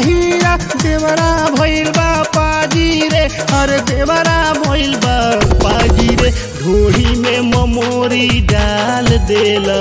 हीरा देवरा भइल बा पाजी रे अरे देवरा भइल बा पाजी रे ढोरी में ममोरी डाल देला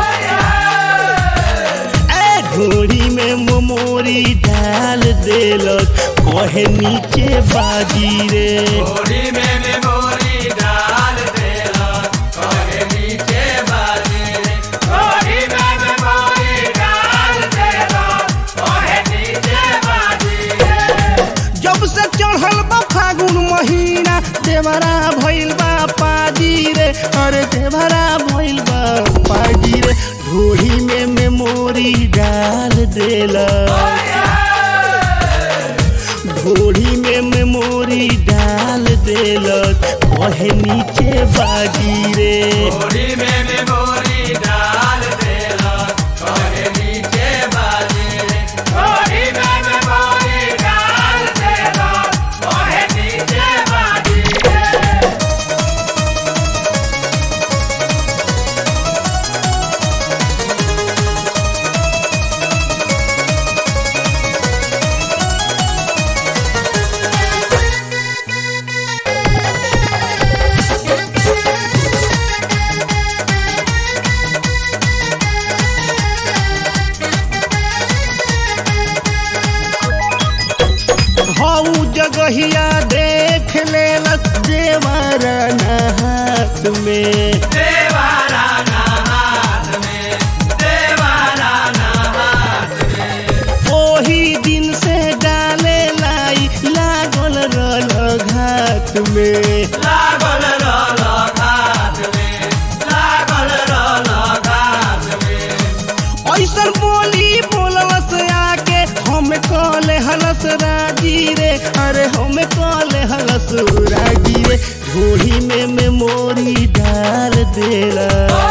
ए ढोरी में ममोरी डाल देलक कहे नीचे बाजी रे गोरी में मेमोरी डाल देला कहे नीचे बाजी रे गोरी में मेमोरी डाल देला कहे नीचे बाजी रे जब से चढ़ल बा फागुन महीना देवरा भइल बा पाजी रे अरे देवरा भइल बा पाजी रे ढोरी में मेमोरी डाल देला ढोरी में मेमोरी डाल देलक कहे नीचे बाजी रे गोरी में मेमोरी डाल देला कहे नीचे बाजी रे गोरी में मेमोरी डाल देला कहे नीचे बाजी रे हऊ जगहिया देख लेलक देवर हाथ में देवारा ना हाथ में देवारा ना हाथ में ओही दिन से डाले लाई लागल रल घाट में लागल रहल घाट में लागल रहल घाट में ऐसन बोली बोललस आके हम कहले हलस राजी रे अरे हम कहले हलस राजी रे ढोली में मेमोरी डाल देला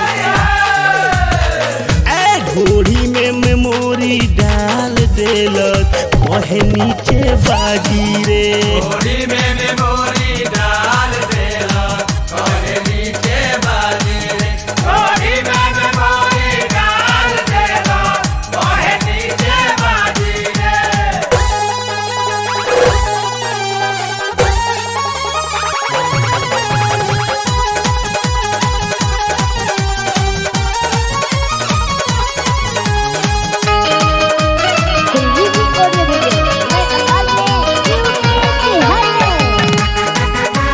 ए ढोली में मेमोरी डाल देलक कहे नीचे बाजी रे गोरी में मेमोरी डाल देला कहे नीचे बाजी रे गोरी में मेमोरी डाल देला कहे नीचे बाजी रे संजीवनी ऑडियो वीडियो मैं अकाल में बिहार में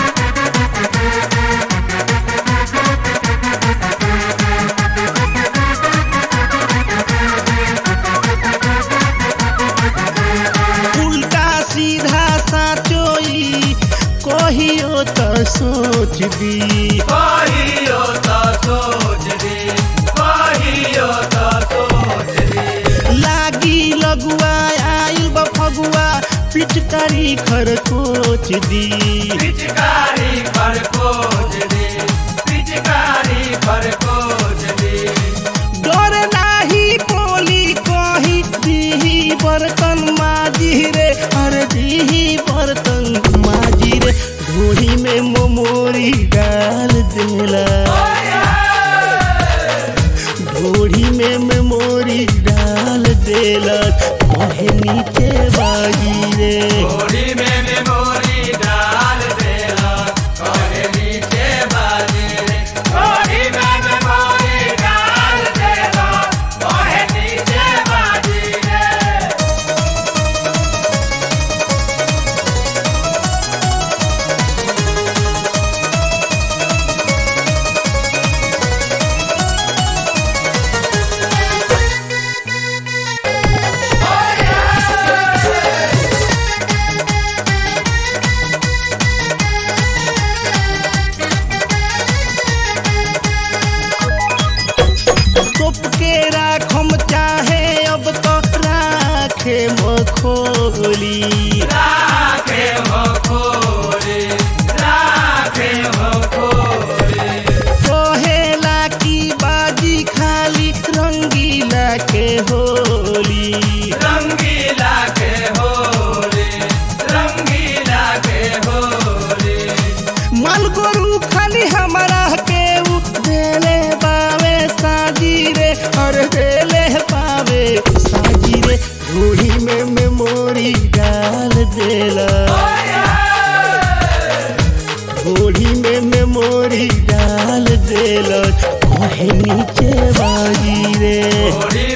उल्टा सीधा साचोई कहियो तो सोच दी कहियो तो सोच दी कहियो तो सोच दी लागी लगुआ आइल बा फगुआ पिचकारी खरकोच दी पिचकारी पर खोज दी पिचकारी पर खोज दी डर नाही बोली कही दीही बर्तन माजी रे अरे दीही बर्तन माजी रे ढोरी में मोमोरी डाल देला ढोरी में मेमोरी डाल देला कहे नीचे बाजी रे गोरी में मेमोरी डाल देला कहे नीचे बाजी रे गोरी में मेमोरी डाल देला कहे नीचे बाजी रे तोप के राखम चाहे अब तो राखे मखोली राखे हो खोरे राखे हो खोरे कहेला की बाजी खाली रंगीला के होली रंगीला के होरे रंगीला के होरे मन गोरू खाली हमारा के उ देले बावे साजी रे और देले पावे साजी रे ढोली में में देला घोड़ी में मेमोरी डाल देला कहे नीचे बाजी रे घोड़ी